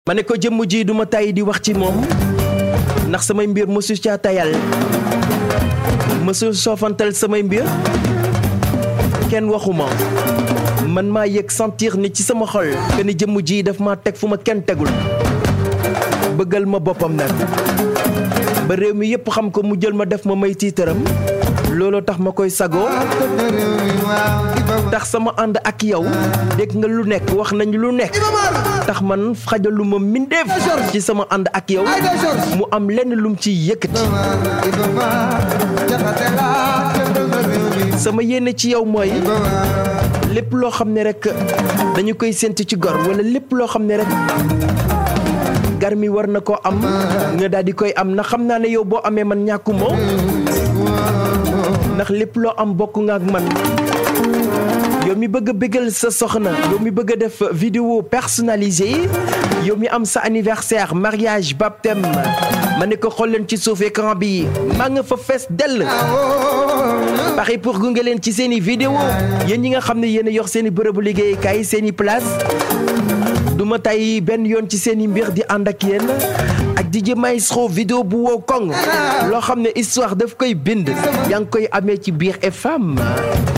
ma ne ko jëmm ji duma tàyyi di wax ci moom ndax samay mbir mësu caa tayal mësu soofantal samay mbir kenn waxuma man maa yëg sentir ni ci sama xol que ni jëmm ji daf ma teg fu ma kenn tegul bëggal ma boppam nag ba réew mi yépp xam ko mu jël ma def ma may tiitaram looloo tax ma koy sagoo tax sama ànd ak yow dégg nga lu nekk wax nañ lu nekk tax man xajalu ma mindeef ci sama ànd ak yow mu am lenn lum ci yëkkati sama yéene ci yow mooy lépp loo xam ne rek dañu koy séntu ci gor wala lépp loo xam ne rek gar mi war na koo am nga daal di koy am na xam naa ne yow boo amee man ñàkkumoo ndax lépp loo am bokk nga ak man yow mi bëgg a bëggal sa soxna yow mi bëgg a def vidéo personnalisée yow mi am sa anniversaire mariage baptême ma ne ko xool leen ci suuf écran bi maa nga fa fees dell pare pour gunge leen ci seen i vidéo yéen ñi nga xam ne yéen a yor seen i bërëbu liggéeykaay seen i place du ma tay benn yoon ci seen i mbir di ànd ak yéen ak DJ Maestro vidéo bu wow koŋ loo xam ne histoire daf koy bind yaa ngi koy amee ci biir FM